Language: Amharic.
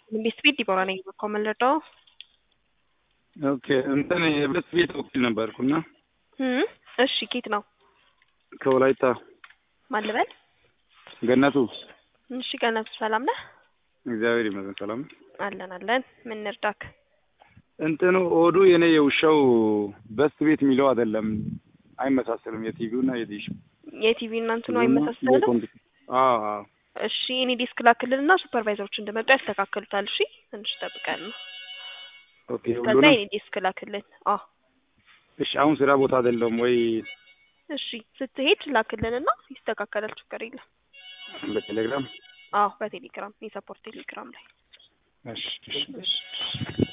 ቤት ቤት ዲቦራ ነኝ በኮመለዶ ኦኬ እንትን የቤት ቤት ወኪል ነበርኩና እሺ ኬት ነው ከወላይታ ማን ልበል ገነቱ እሺ ገነቱ ሰላም ነህ እግዚአብሔር ይመስገን ሰላም አለን አለን ምን እንርዳክ እንትኑ ኦዱ የኔ የውሻው በስት ቤት የሚለው አይደለም አይመሳሰልም የቲቪው እና የዲሽ የቲቪ እና እንትኑ አይመሳሰልም አዎ አዎ እሺ እኔ ዲስክ ላክልንና ሱፐርቫይዘሮች እንደመጡ ያስተካክሉታል እሺ ትንሽ ጠብቀን ነው ኦኬ ከዛ ሁሉንም የኔ ዲስክ ላክልን አዎ እሺ አሁን ስራ ቦታ አይደለም ወይ እሺ ስትሄድ ላክልንና ይስተካከላል ችግር የለም በቴሌግራም አዎ በቴሌግራም የሰፖርት ቴሌግራም ላይ እሺ እሺ እሺ